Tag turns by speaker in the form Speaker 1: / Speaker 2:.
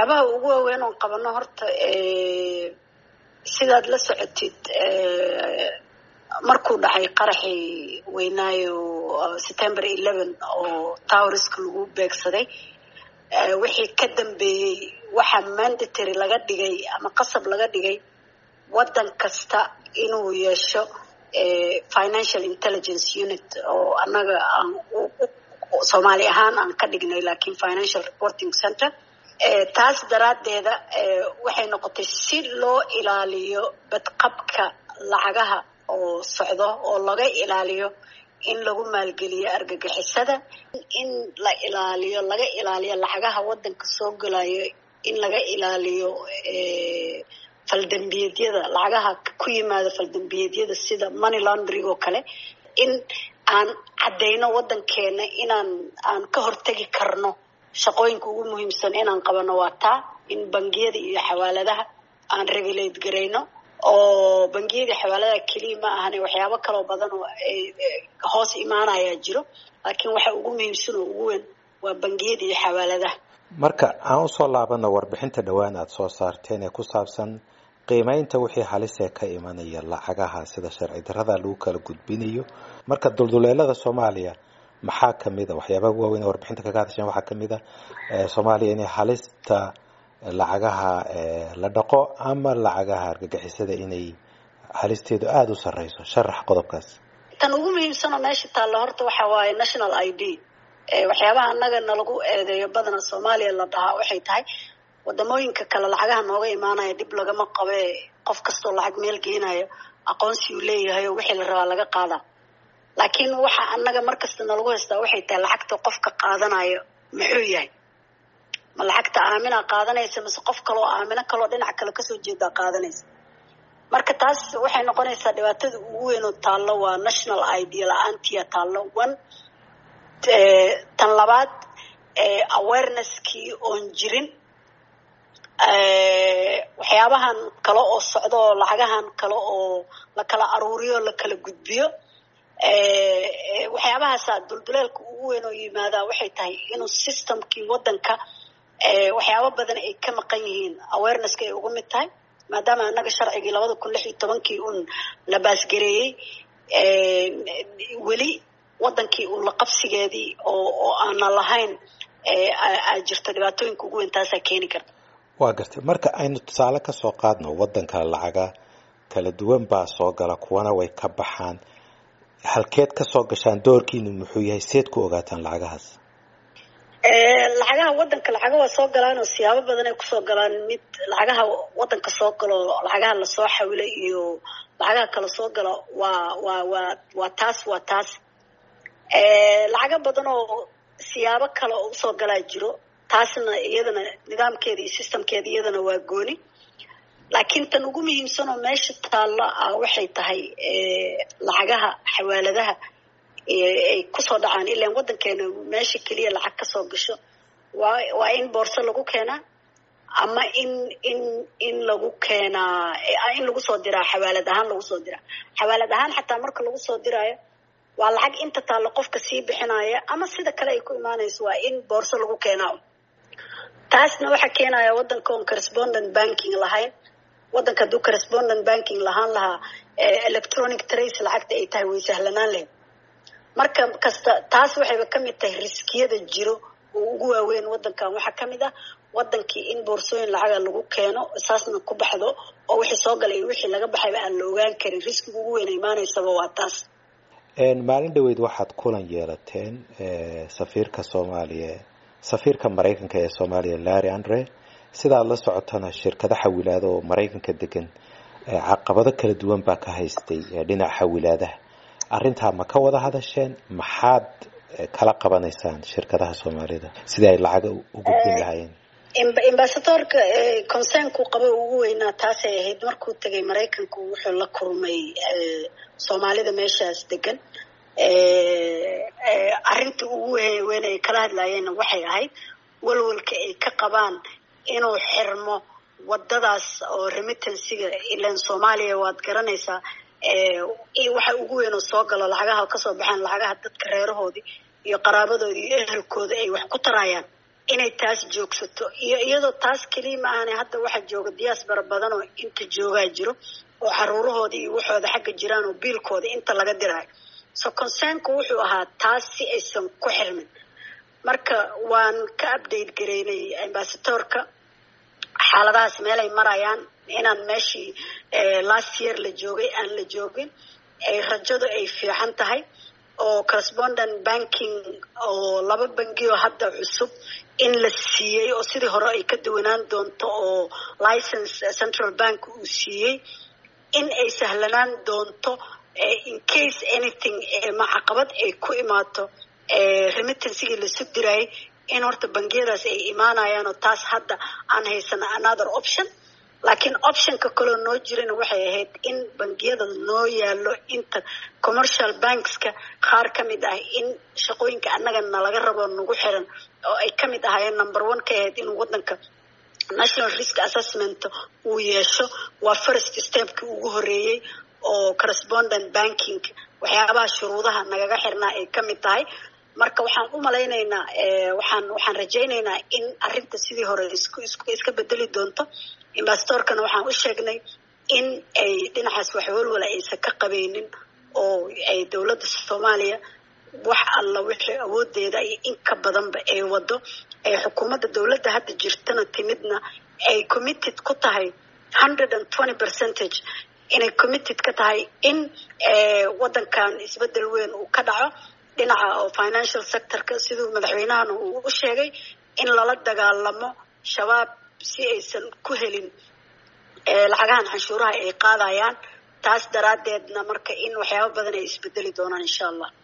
Speaker 1: waxyaabaha ugu waaweyn oon qabano horta sidaad la socotid markuu dhacay qaraxii weynaayo september eleven oo towriska lagu beegsaday wixii ka dambeeyey waxaa mandatory laga dhigay ama qasab laga dhigay waddan kasta inuu yeesho financial intelligence unit oo annaga aan soomaali ahaan aan ka dhignay lakiin financial reporting center taas daraaddeeda waxay noqotay si loo ilaaliyo badqabka lacagaha oo socdo oo laga ilaaliyo in lagu maalgeliyo argagixisada in la ilaaliyo laga ilaaliyo lacagaha waddanka soo gelayo in laga ilaaliyo faldambiyeedyada lacagaha ku yimaada faldambiyeedyada sida money laundering oo kale in aan caddayno waddankeena inaan aan ka hortegi karno shaqooyinka ugu muhiimsan inaan qabano waa taa in bangiyada iyo xawaaladaha aan regulate garayno oo bangiyada xawaaladaha keliya ma ahane waxyaabo kaloo badan oo hoos imaanayaa jiro laakiin waxa ugu muhiimsan oo ugu weyn waa bangiyada iyo xawaaladaha
Speaker 2: marka aan usoo laabano warbixinta dhowaan aada soo saarteen ee ku saabsan qiimeynta wixii halisee ka imanaya lacagaha sida sharci darrada lagu kala gudbinayo marka dulduleelada soomaaliya maxaa kamid a waxyaabaha ugu waaweyn ee warbixinta kaga hadasheen waxaa kamid a soomaaliya inay halista lacagaha la dhaqo ama lacagaha argagixisada inay halisteedu aada u sareyso sharax qodobkaas
Speaker 1: tan ugu muhiimsanoo meesha taalla horta waxa waaye national i d waxyaabaha annaga nalagu eedeeyo badana soomaaliya la dhahaa waxay tahay wadamooyinka kale lacagaha nooga imaanaya dhib lagama qabe qof kastoo lacag meel geenayo aqoonsi uu leeyahay oo wixii la rabaa laga qaadaa laakiin waxa annaga markasta nalagu haystaa waxay tahay lacagta qofka qaadanayo muxuu yahay ma lacagta aamina qaadanaysa mase qof kaloo aamino kaloo dhinac kale kasoo jeedaa qaadanaysa marka taas waxay noqonaysaa dhibaatada ugu weyn oo taallo waa national id la-aantiya taallo one tan labaad awareneskii oon jirin waxyaabahan kale oo socdo oo lacagahan kale oo la kala aruuriyo la kala gudbiyo waxyaabahaasa dulduleelka ugu weyn oo yimaadaa waxay tahay inuu systemkii waddanka waxyaabo badan ay ka maqan yihiin awarenesska ay uga mid tahay maadaama annaga sharcigii labada kun lix iyo tobankii uun la baasgareeyey weli waddankii uun la qabsigeedii oo oo aana lahayn aa jirto dhibaatooyinka ugu weyn taasaa keeni karta
Speaker 2: waa gartay marka aynu tusaale ka soo qaadno waddanka lacaga kala duwan baa soo gala kuwana way ka baxaan halkeed ka soo gashaan doorkiinu muxuu yahay seed ku ogaataan lacagahaas
Speaker 1: lacagaha waddanka lacaga waa soo galaan oo siyaabo badan ay kusoo galaan mid lacagaha waddanka soo galo lacagaha lasoo xawilo iyo lacagaha kala soo galo waa waa waa waa taas waa taas lacago badan oo siyaabo kale oo usoo galaa jiro taasna iyadana nidaamkeeda iyo systemkeeda iyadana waa gooni laakiin tan ugu muhiimsan oo meesha taallo ah waxay tahay lacagaha xawaaladaha ay kusoo dhacaan ilaan waddankeena meesha keliya lacag kasoo gasho waa waa in boorso lagu keenaa ama in in in lagu keenaa in lagu soo diraa xawaalad ahaan lagu soo diraa xawaalad ahaan xataa marka lagu soo diraayo waa lacag inta taallo qofka sii bixinaya ama sida kale ay ku imaanayso waa in boorso lagu keenaa taasna waxaa keenaya waddanka oon correspondent banking lahayn waddanka hadduu correspondent banking lahaan lahaa electronic trace lacagta ay tahay way sahlanaan lahayd marka kasta taas waxayba ka mid tahay riskiyada jiro oo ugu waaweyn waddankan waxaa ka mid ah waddankii in boorsooyin lacaga lagu keeno saasna ku baxdo oo wixii soo galay iyo wixii laga baxayba aan la ogaan karin riskiga ugu weyn imaanaysaba waa taas
Speaker 2: maalin dhaweyd waxaad kulan yeelateen safiirka soomaaliya safiirka maraykanka ee soomaaliya larry andre sidaad la socotana shirkado xawilaada oo maraykanka degan caqabado kala duwan baa ka haystay dhinaca xawilaadaha arrintaa ma ka wada hadasheen maxaad kala qabanaysaan shirkadaha soomaalida sidii ay lacaga u gudbin lahaayeen
Speaker 1: ambasadorka concernku qaba ugu weynaa taasay ahayd markuu tegay maraykanku wuxuu la kulmay soomaalida meeshaas degan arrinta ugu weyn ay kala hadlaayeenna waxay ahayd walwalka ay ka qabaan inuu xirmo wadadaas oo remittansiga ilan soomaaliya waad garanaysaa waxa ugu weyn oo soo galo lacagaha kasoo baxaan lacagaha dadka reerahoodii iyo qaraabadoodii iyo ehelkooda ay wax ku tarayaan inay taas joogsato iyo iyadoo taas keliya ma ahane hadda waxaa jooga diaspora badan oo inta joogaa jiro oo caruurahooda iyo waxooda xagga jiraan oo biilkooda inta laga dirayo so concernku wuxuu ahaa taas si aysan ku xirmin marka waan ka update gareynay ambasatorka xaaladahaas meelay marayaan inaan meeshii last year la joogay aan la joogin ay rajadu ay fiican tahay oo correspondent banking oo laba bangioo hadda cusub in la siiyey oo sidii hore ay ka duwanaan doonto oo license central bank uu siiyey in ay sahlanaan doonto in case anything ma caqabad ay ku imaato remittansigii lasu dirayay in horta bangiyadaas ay imaanayaan oo taas hadda aan haysana another option laakiin optionka kaloo noo jirana waxay ahayd in bangiyada noo yaalo inta commercial bankska qaar ka mid ah in shaqooyinka annaga nalaga rabo nagu xiran oo ay ka mid ahaayeen number one ka ahayd inuu waddanka national risk assessment uu yeesho waa first stepkii ugu horeeyey oo correspondent banking waxyaabaha shuruudaha nagaga xirnaa ay ka mid tahay marka waxaan u malaynaynaa waxaan waxaan rajaynaynaa in arrinta sidii hore isku isku iska bedeli doonto investorkana waxaan u sheegnay in ay dhinacaas wax walwala aysan ka qabeynin oo ay dowladda soomaaliya wax alla wixii awoodeeda iyo in ka badanba ay wado ay xukuumadda dowladda hadda jirtana timidna ay committed ku tahay hundred and twenty percentage inay committed ka tahay in waddankan isbedel weyn uu ka dhaco dhinaca oo financial sectorka siduu madaxweynahana uu u sheegay in lala dagaalamo shabaab si aysan ku helin lacagahan canshuuraha ay qaadayaan taas daraaddeedna marka in waxyaaba badan ay isbedeli doonaan insha allah